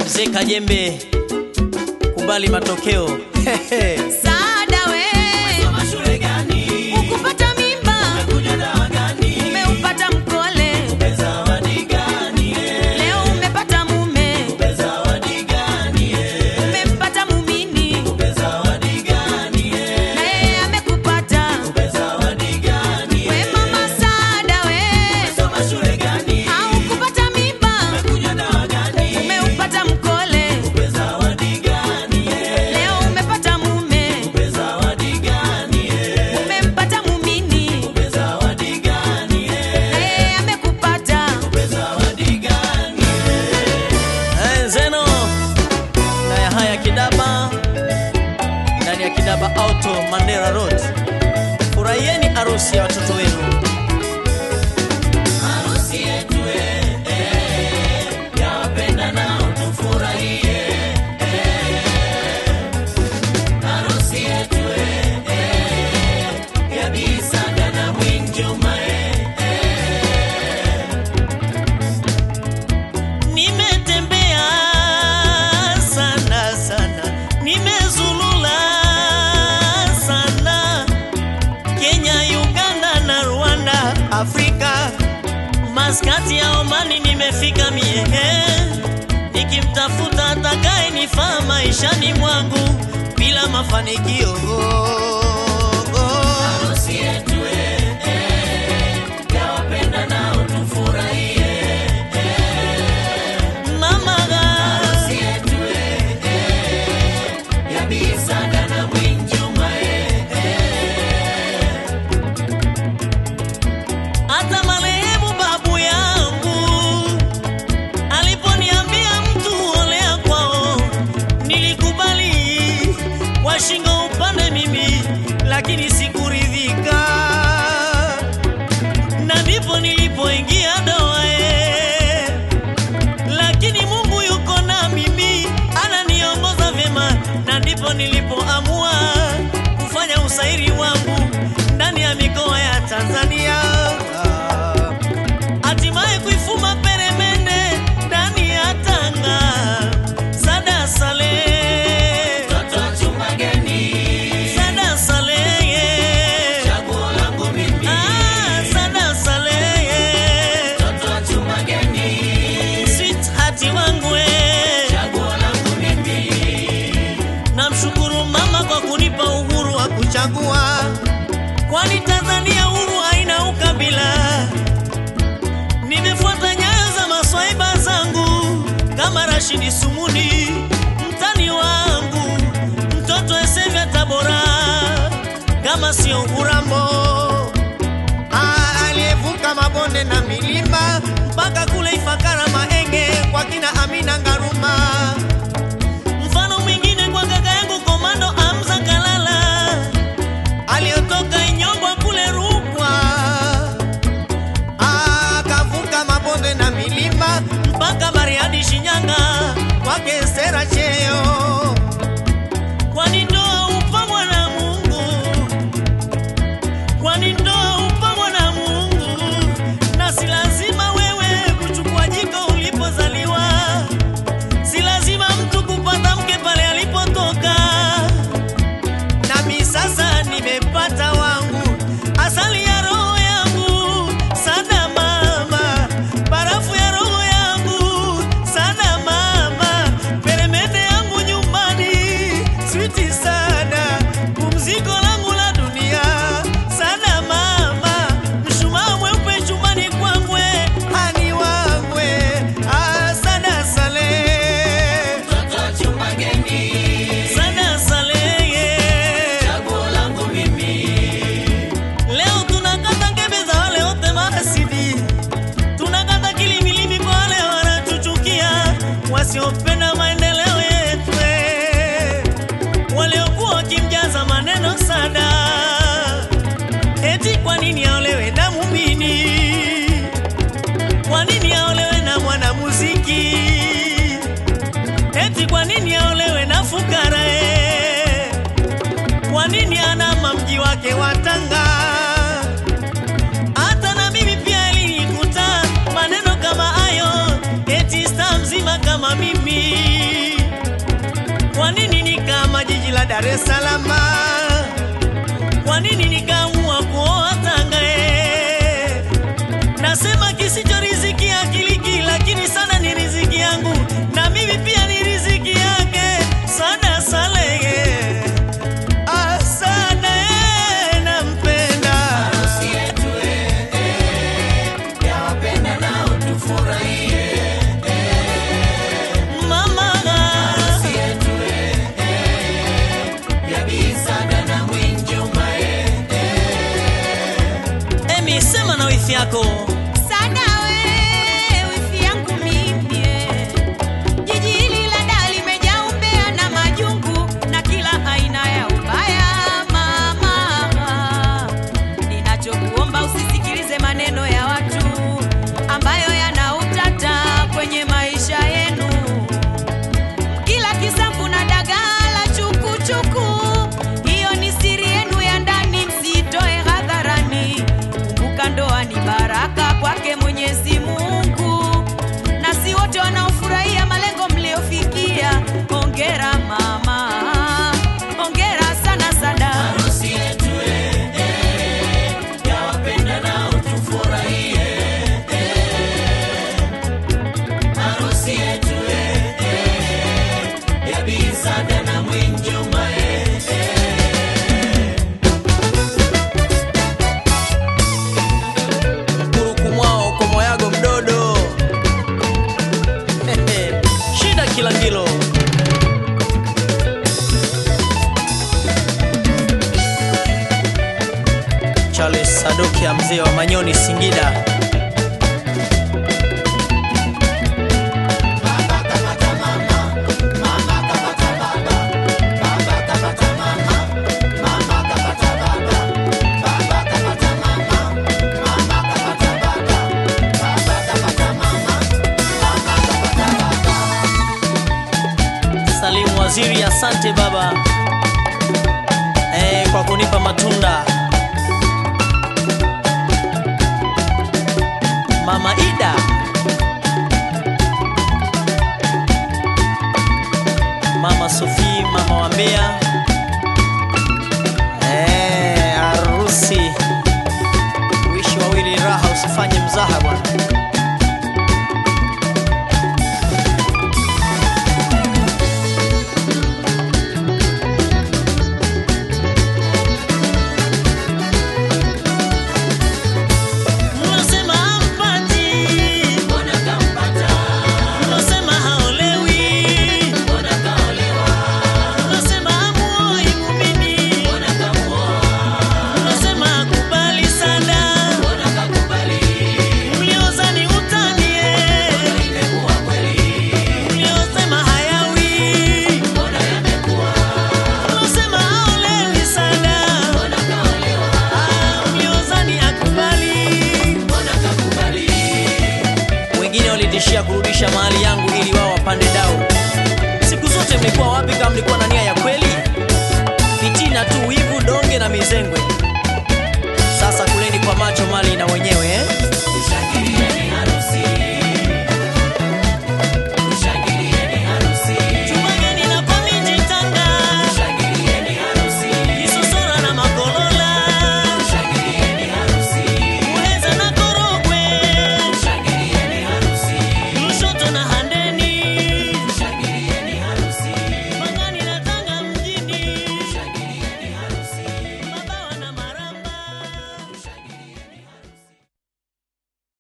Mzee Kajembe, kubali matokeo. Saada we ukupata mimba umeupata mkole leo umepata mume umempata mumini na yeye amekupata we mama Saada we au kupata mimba umeupata mkole leo umepata mume umempata mumini na yeye amekupata Eh, Zeno na ya haya Kidaba ndani ya Kidaba Auto Mandera Road. Furahieni harusi ya watoto wenu. Nimetembea sana sana, nimezulula sana Kenya, Uganda na Rwanda, Afrika, maskati ya Omani nimefika mie, nikimtafuta atakaye nifaa maishani mwangu bila mafanikio. Mama hata marehemu babu yangu aliponiambia mtu olea kwao, nilikubali kwa shingo upande mimi, lakini sikuridhika, na ndipo nilipoingia doa eh. lakini Mungu yuko na mimi, ananiongoza vyema, na ndipo nilipoamua kufanya usairi wangu ndani ya mikoa ya Tanzania, hatimaye kuifuma peremende ndani ya Tanga. Sada Sale, Sada Sale, ah, Sada Sale, sweetheart wangu eh. Namshukuru mama kwa kunipa uhuru wa kuchagua, kwani Tanzania huru haina ukabila. Nimefuata nyayo za maswaiba zangu kama Rashidi Sumuni, mtani wangu mtoto Esevya Tabora, kama sio Urambo Ah, aliyevuka mabonde na milima mpaka kule Ifakara Maenge kwa kina Amina Ngaruma mfano mwingine kwa kaka yangu komando Amza Kalala aliyotoka Inyongwa kule Rukwa, akavuka mabonde na milima mpaka Bariadi Shinyanga kwake Sera Cheo, kwani ndoa upangwa na Mungu, kwani ndoa upangwa na Mungu, na si lazima wewe kuchukua jiko ulipozaliwa si lazima mtu kupata mke pale alipotoka. Nami sasa nimepata wangu, asali ya roho yangu, sana mama, barafu ya roho yangu, sana mama, peremende nilale salama. Kwa nini nikaamua kuoa Tanga? eh? Nasema kisicho riziki akiliki, lakini sana ni riziki yangu, na mimi pia ni riziki yake. Sana Salehe, ah, sana eh, nampenda mama Emi, sema na wifi yako Sana we, wifi yangu mimi eh. Jiji hili la Dar limejaa umbea na majungu na kila aina ya ubaya mama. Ninachokuomba usisikilize maneno ya watu ambayo yana utata kwenye maisha yenu. Kila kisambu na dagaa la chukuchuku, hiyo ni siri yenu ya ndani, msitoe hadharani. Kumbuka ndoa ni baraka kwake Mwenyezi Mungu, na si wote wanaofurahia malengo mliofikia. Hongera mama, hongera sana sana. kuruku mwao komoyago mdodo shida kilangilo Charles Sadoki mzee wa Manyoni Singida Salimu Waziri, asante baba eh, kwa kunipa matunda. Mama Ida, Mama Sofi, Mama wa Mbeya eh, harusi wishi wawili raha, usifanye mzaha bwana. Mnasema hampati, mnasema haolewi, mnasema hamuoi muumini, mnasema hakubali sana, mliozani utanie, mliosema hayawi, mnasema haolewi sana, Ah, mliozani akubali wengine walitishia kurudisha mahali yangu ili wao wapande dau. Siku zote mlikuwa wapi kama mlikuwa na nia ya kweli? Fitina tu, wivu, donge na mizengwe.